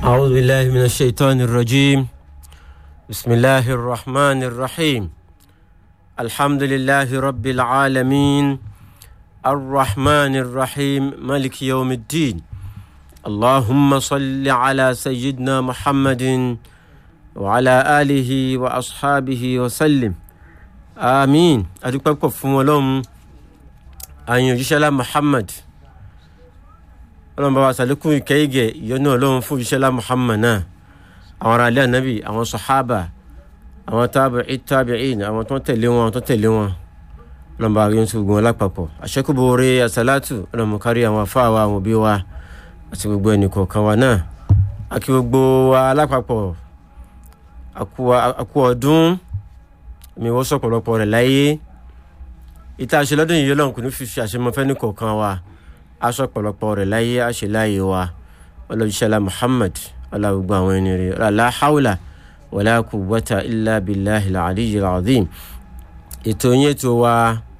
أعوذ بالله من الشيطان الرجيم بسم الله الرحمن الرحيم الحمد لله رب العالمين الرحمن الرحيم ملك يوم الدين اللهم صل على سيدنا محمد وعلى آله وأصحابه وسلم آمين أدوكم فمولهم أن يجيشلا محمد ọlọ́run bá wa sàlékún ìkẹ́yìgẹ̀ ìyọ́nú ọlọ́run fún ìṣẹ́lá muhammad náà àwọn ará ilé ànábì àwọn sọ̀hábà àwọn tábìí tábìín àwọn tó ń tẹ̀lé wọn tó tẹ̀lé wọn ọlọ́run bá wa yọ̀ǹtì gbogbo wọn lápapọ̀ àṣẹ́kùbọ̀ọ́rẹ́ àṣàlátù ọlọ́run kárí àwọn afáwa àwọn òbí wa àti gbogbo ẹnì kọ̀ọ̀kan wa náà àkí gbogbo wa lápapọ̀ àkú ọdún mi wọ́n sọ̀pọ̀lọpọ̀ rẹ̀ láyé ìta àṣelọ́dún yìí ọlọ́run kò ní fi àṣemọ́fẹ́ ní kọ̀ọ̀kan wa aṣọ pọ̀lọpọ̀ rẹ̀ láyé àṣẹ láyé wa ọlọ́jíṣẹ́lá muhammad ọlọ́gbogbo àwọn ẹni rẹ̀ ọlọ́lá haúlà wàlá quwwata illa billahi al-aliyyil azim ètò yẹn tó wa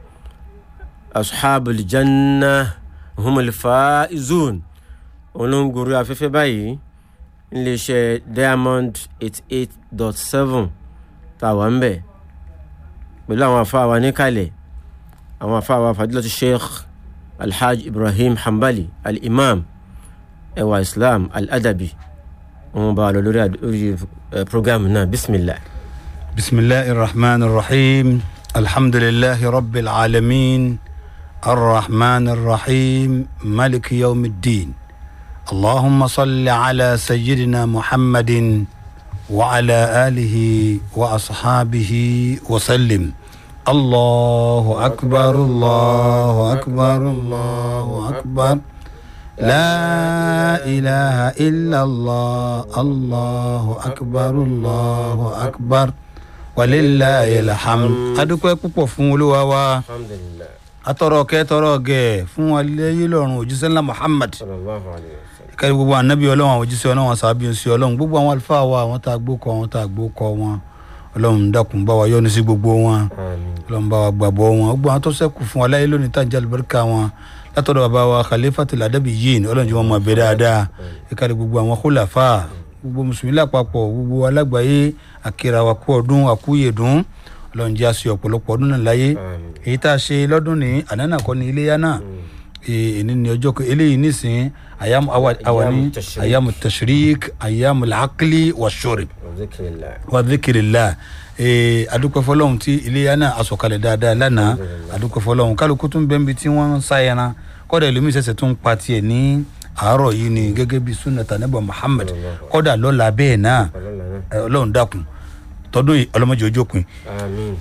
ashabul janna humul faizun òun ló ń gorí afẹ́fẹ́ báyìí níléeṣẹ́ diamond eight eight dot seven tá a wà ń bẹ̀ pẹ̀lú àwọn afáwa níkàlẹ̀ àwọn afáwa fadilatu sheikh alhaj ibrahim hanbali al-imam ẹwà islam al-adabi wọn bá lọ lórí lórí programu náà bisimilah. bisimilahi rahman rahim alhamdulilahi rabbil alamin arrahman rahim maliki yawmiddin allahumma salli ala sayyidina muhammadin wa ala alihi wa ashabihi wa sallim. الله أكبر الله أكبر الله أكبر لا إله إلا الله الله أكبر الله أكبر ولله الحمد adúpẹ́ púpọ̀ fún olúwa wa alhamdulilah atọrọ kẹ tọrọ gẹ fún aléyé lọ́run òjíṣẹ́ ńlá muhammad sallallahu alayhi wa sallam. kárí gbogbo anabi ọlọ́run àwọn òjíṣẹ́ ọlọ́run àwọn sàbí ọsẹ ọlọ́run gbogbo àwọn àlùfáà wa àwọn tá a gbó kọ àwọn tá a gbó kọ wọn ọlọ́run dákun bá wa yọ́nú sí gbogbo wọn àmín ọlọ́run bá wa gbàgbọ́ wọn gbogbo àwọn tó ṣẹ́kù fún wa láyé lónìí tá à ń jẹ́ àlùbáríkà wọn látọ̀dọ̀ bàbá wa khalifatul adabi yìí ní ọlọ́run jẹ́ wọn mọ̀ bẹ́ẹ̀ dáadáa ìkàlẹ̀ gbogbo àwọn khulafa gbogbo mùsùlùmí lápapọ̀ gbogbo alágbàáyé àkìrà wa kú ọdún àkúyèdún ọlọ́run jẹ́ àṣẹ ọ̀pọ̀lọpọ̀ ọdún náà láyé àmín èyí tá a ṣe lọ́dún ní ànánà kọ́ ní iléyà náà èyí ní ọjọ́ kan eléyìí nísìn ayamu awa- awani Ayamu tashrik. ayamu tashrik ayamu lakili wa shurib zikrillah wa dhikrillah ee adúpẹ́ fọlọ́hún tí iléyà náà asọ̀kalẹ̀ dáadáa lánàá adúpẹ́ fọlọ́hún kálukú tún bẹ́ẹ̀ bí tí wọ́n ń sáyẹnà kọ́dà ìlú mi ṣẹ̀ṣẹ̀ tún pa tiẹ̀ ní àárọ̀ yìí ni gẹ́gẹ́ bí sunnata nebo muhammed kọ́dà lọ́la bẹ́ẹ̀ náà ọlọ́lá náà ẹ, ọlọ́run dákun tọdún yìí ọlọ́mọdé ojókun àmín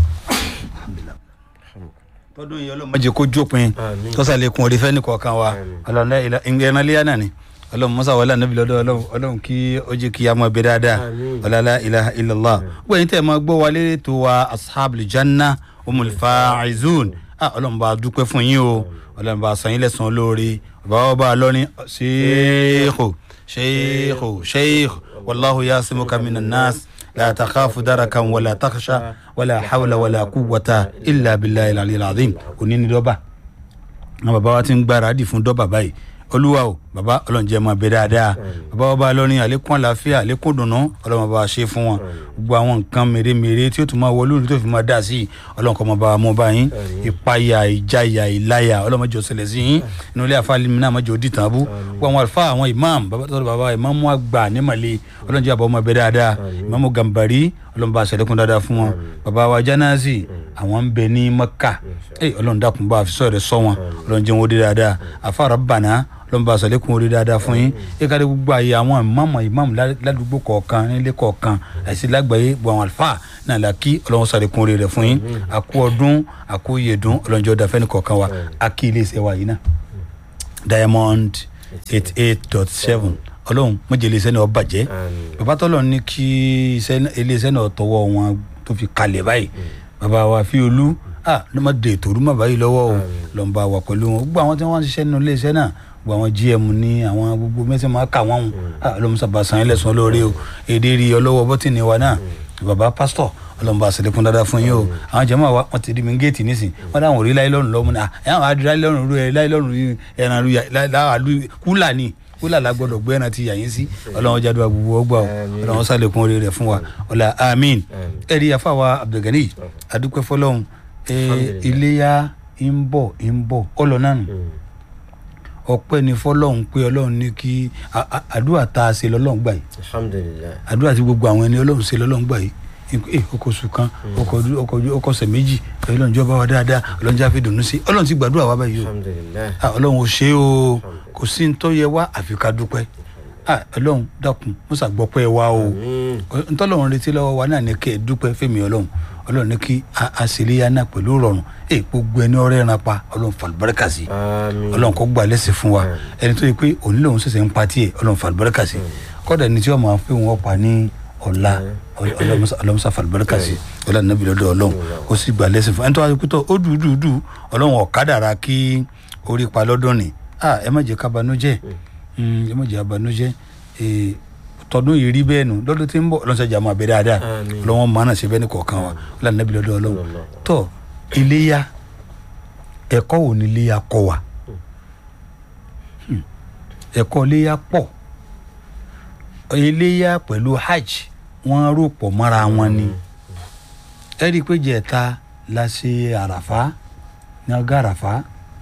tọdún yìí ọlọ́mọdé kó jópin àmín tọ́sàlẹ̀kùn orí fẹ́ni kọ̀ọ̀kan wa Àmín. ọlọ́run ìrìnàlẹ́yà náà ni ọlọ́run mọ́sá wọlé ànábì lọ́dọ̀ ọlọ́run ọlọ́run kí ó jẹ́ kí a mọ̀ bẹ́ẹ̀ dáadáa Àmín. ọlọ́lá ilaha illallah gbọ́ yín tẹ́ ẹ máa gbọ́ wa lérí tó wa ashabul janna umul faizun ah ọlọ́run bá a dúpẹ́ fún yín o ọlọ́run bá a san yín lẹ́san lórí bàbá wa bá a lọ́rin sheikhu sheikhu sheikhu wallahu yasimuka minan nas la takhafu darakan wala takhsha wala hawla wala quwwata illa billahi al-aliyyil azim òní ni dọ́bà àwọn bàbá wa ti ń gbáradì fún dọ́bà báyìí olúwa o bàbá ọlọ́njẹ́ máa bẹ dáadáa bàbá wa bá a lọ́rin àlékún àlàáfíà àlékún dùnú ọlọ́mọ bá a ṣe fún wọn gbogbo àwọn nǹkan mèremère tí ó tún máa wọlé òní tó fi máa dà sí i ọlọ́run kọ́ máa bá wa mú bá yín ìpayà ìjayà ìláyà ọlọ́mọdé ọ̀sẹ̀lẹ̀ sí yín inú ilé àfa alimi náà mọ̀jọ́ dì tàn bú gbogbo àwọn àlùfáà àwọn imam bàbá tó bàbá imam àgbà nímàlẹ́ ọlọ́njẹ́ àbọ̀ máa bẹ dáadáa imam gambari ọlọ́run bá a ṣẹlẹ̀kùn dáadáa fún wọn bàbá wa janazi àwọn ń bẹ ní maka ọlọ́run dákun bá a fi sọ̀rọ̀ sọ wọn ọlọ́run jẹ́ wọn ó dé dáadáa àfa rabbana lọ́n bá sọ̀lẹ́kùn orí dáadáa fún yín ìkàdé gbogbo àyè àwọn ìmáàmù ìmáàmù ládùúgbò kọ̀ọ̀kan nílé kọ̀ọ̀kan àti lágbàáyé gbogbo àwọn àlùfáà náà la kí ọlọ́run sọ̀lẹ́kùn orí rẹ̀ fún yín àkú ọdún àkú yèdún ọlọ́njọ́ dafẹ́ ní kọ̀ọ̀kan wa àkí ilé iṣẹ́ wa yìí náà diamond eight eight dot seven ọlọ́run mọ̀jẹ̀ ilé iṣẹ́ náà bàjẹ́ àmín bàbá tọ́lọ̀ ní kí iṣẹ́- ilé iṣẹ́ náà tọwọ́ wọn tó fi kalẹ̀ báyìí bàbá wa fi olú ah ló má de ètò olúmọ̀ báyìí lọ́wọ́ o lọ́n bá wà pẹ̀lú wọn gbogbo àwọn tí wọ́n ń ṣiṣẹ́ nínú ilé iṣẹ́ náà gbogbo àwọn gm ní àwọn gbogbo mẹ́sàn-án máa kà wọ́n ah ọlọ́run sábà san ilẹ̀ sàn lórí o èdè rí ọlọ́wọ́ bọ́tìnì wa náà bàbá pásítọ̀ ọlọ́run bá ṣẹlẹ̀kùn dáadáa fún yín o àwọn jẹ́mọ̀ wa wọ́n ti di mi géètì nísìn wọ́n dáhùn rí láyé lọ́rùn lọ́mú náà ẹ̀ àwọn adúlá láyé lọ́rùn rú ẹ̀ láyé lọ́rùn rí ẹran rú láàlú kúlà ni wílà lágbọ́dọ̀ gbé ẹran ti yà yín sí ọlọ́run jáde wa gbogbo ọgbà o Àmín. ọlọ́run sálẹ̀kùn orí rẹ̀ fún wa ọlá àmín Àmín. ẹ̀rí afáwa abdulgani adúpẹ́ fọlọ́run ẹ̀, Alhamdulillah. iléyà ń bọ̀ ń bọ̀ ọlọ́ náà nù Mm. ọpẹ́ ni fọlọ́run pé ọlọ́run ní kí a- a- àdúrà tá a ṣe lọ́lọ́run gbà yìí alhamdulilayi àdúrà tí gbogbo àwọn ẹni ọlọ́run ṣe lọ́lọ́run gbà yìí ẹ ọkọ̀ oṣù kan ọkọ̀ ọdún- ọkọ̀ ọdún- ọkọ̀ ọ̀sẹ̀ méjì ọlọ́run jọba wa dáadáa ọlọ́run jẹ́ àfi dùnú sí ọlọ́run ti gbàdúrà wa báyìí o alhamdulilayi Ah, ọlọ́run ò ṣe é o kò sí ní tó yẹ wá àfi ká dúpẹ́ Ah, ọlọ́run dákun musa gbọ́pẹ́ wa o amiin ntọ́lọ́run retí lọ́wọ́ wa náà ní kẹ́ ẹ dúpẹ́ fẹ́mi ọlọ́run ọlọ́run ní kí a- a ṣe léyà náà pẹ̀lú rọrùn ẹ gbogbo ẹni ọ̀rẹ́ ẹran pa ọlọ́run fàlùbáràkà sí amiin ọlọ́run kó gbà lẹ́sẹ̀ fún wa Àmín. ẹni tó yẹ pé òní lòun ṣẹ̀ṣẹ̀ ń pa tiẹ̀ ọlọ́run fàlùbáràkà sí kọ́dà ẹni tí wọ́n máa pé wọ́n pa ní ọ̀la ọlọ́musa fàlùbáràkà sí ọlọ́run nàbí lọ́dọ̀ ọlọ́run kó sì gbà lẹ́sẹ̀ fún ẹni tó wá pé tó ó dùdùdù ọlọ́run ọ̀kadàra kí orí pa lọ́dún ni Ah, ẹ má jẹ́ ká banújẹ́ Mm, ẹ má jẹ́ abanújẹ́ Eh, tọdún yìí rí bẹ́ẹ̀ nù lọ́dún tí ń bọ̀ ọlọ́run ṣàjà máa bẹ dáadáa Àmín. ọlọ́run máa náà ṣe bẹ́ẹ̀ ní kọ̀ọ̀kan wa ọlọ́run nàbí lọ́dọ̀ ọlọ́run Ọlọ́run. tó iléyà ẹ̀kọ́ wo ni iléyà kọ́ wa Hmm. ẹ̀kọ́ iléyà pọ̀ iléyà pẹ̀lú hajj wọ́n rò pọ̀ mọ́ra wọn ni ẹ rí i pé jẹ̀ta la ṣe àràfá ní ọgá àràfá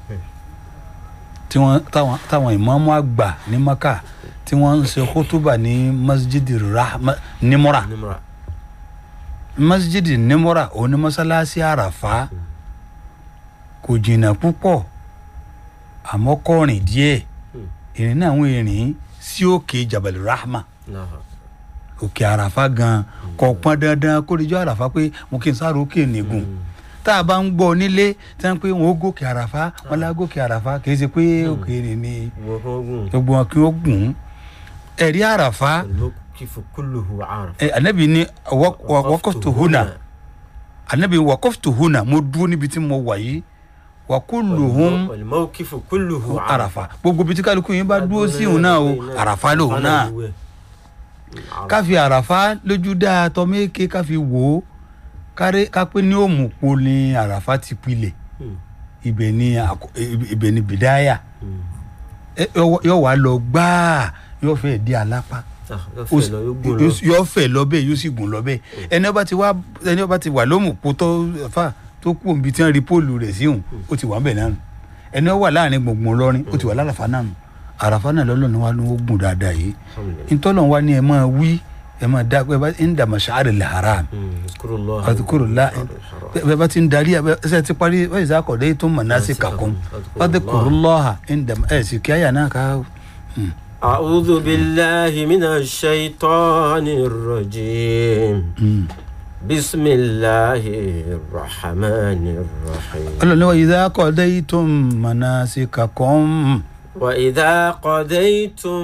tí wọ́n táwọn táwọn ìmáàmù àgbà ní maka tí wọ́n ń ṣe kótóbà ní masjid rahma nimura nimra masjid nimura òun ni masalasi àràfá kò jìnnà púpọ̀ àmọ́ kọrin díẹ̀ ìrìn náà ń rìn sí òkè jabal rahma náà òkè àràfá gan kò pọn dandan kó lè jọ àràfá pé mo kì í sáré òkè nìgùn tá a bá ń gbọ́ nílé tí wọ́n pé wọ́n ó gòkè àràfá wọ́n lá gòkè àràfá kì í ṣe pé òkè rìn ní gbogbo gbogbo wọn kí wọ́n gùn ún ẹ̀rí àràfá almukifu kulluhu araf ẹ anabi ni wa- wa- waqaftu huna anabi waqaftu huna mo dúró níbi tí mo wà yìí wa kulluhum almukifu kulluhu àràfà gbogbo ibi tí kálukú yín bá dúró sí òun náà o àràfà lòun náà káfi àràfà lójú dáa tọ́mẹ́kẹ́ káfi wò ó kárẹ́ kápẹ́ ní òmùpọ̀ ni àràfà ti pilẹ̀ ibẹ̀ ni àkọ- ibẹ̀- ibẹ̀ ni bìdáyà Ẹ- yọ- yọ wá lọ gbáà yọ fẹ́ di alápá ó sì- yóò- yóò fẹ́ lọ bẹ́ẹ̀ yóò sì gùn lọ bẹ́ẹ̀ ẹni ọba ti wá ẹni ọba ti wà lómùpọ̀ tó fà tó kú òǹbi tí wọ́n rí póòlù rẹ̀ sí òun ó ti wà ń bẹ̀ náà nù ẹni ó wà láàrin gbùngbùn lọ́rin ó ti wà lálàfà náà nù àràfà náà lọ́lọ́ ni wà ní ó gùn dáadáa yìí ntọ́lọ̀ wa ni ẹ máa wí ẹ máa dá pé bá ń dàmà ṣáàrì làárà àdúkúrò lá ẹ bá ti ń darí ẹ ṣe ti parí wọ́n yìí sákọ̀dé tó mọ̀ náà sí kàkún àdúkúrò lọ́hà ń dàmà ẹ sì kí àyà náà ká. أعوذ بالله من الشيطان الرجيم بسم الله الرحمن الرحيم ọlọ́ni wa yìí sákọ̀dé tó mọ̀ náà sí kàkún. وإذا قضيتم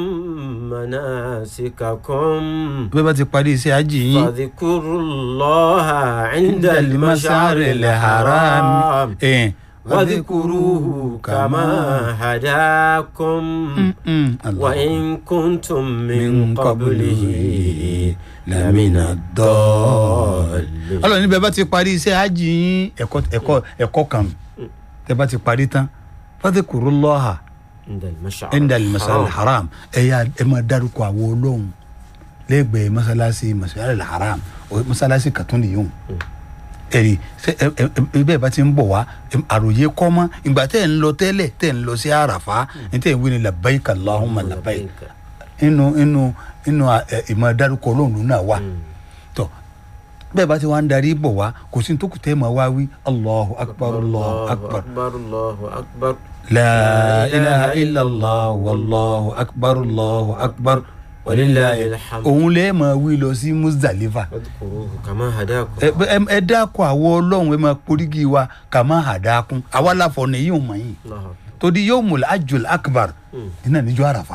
مناسككم bí wọ́n bá ti parí iṣẹ́ àjì yín. فاذكروا الله عند المشعر الحرام الحرام ẹ̀ واذكروه كما هداكم وإن كنتم من قبله لمن الضالين ọlọ́run níbẹ̀ bá ti parí iṣẹ́ àjì yín ẹ̀kọ́ ẹ̀kọ́ ẹ̀kọ́ kan tẹ́ bá ti parí tán fadhkuru Allaha عند المشعر inda al-mash'ar al-haram ẹ yà ẹ máa dárúkọ àwọn olóhùn lẹ́gbẹ̀ẹ́ masalasi mash'ar al-haram o masalasi kàtún nìyóhùn ẹ̀rí ṣe ẹ ẹ ẹ bẹ́ẹ̀ bá ti ń bọ̀ wá ẹ- àròyé kọ́ mọ́ ìgbà tẹ́ ẹ̀ ń lọ tẹ́lẹ̀ tẹ́ ẹ̀ ń lọ sí àràfá ní tẹ́ ẹ̀ ń wí ni labbaik Allahumma labbaik inú inú inú ẹ, ìmọ̀ dárúkọ olóhùn náà wà tọ́ bẹ́ẹ̀ bá ti wá ń darí bọ̀ wá kò sí ní tó kù tẹ́ ẹ̀ máa wá wí Allahu akbar Allahu akbar أكبر الله أكبر لا إله إلا الله والله أكبر الله أكبر ولله الحمد òun lè máa wí lọ sí Muzdalifa واذكروه كما هداكم ẹ ẹ- ẹ dákọ̀ àwọ ọlọ́run ẹ máa porígi wa kà má hàdákún àwa láfọ̀ ní yóò mọ̀ yín الله torí yóò mú àjùl akbar iná níjọ́ àràfà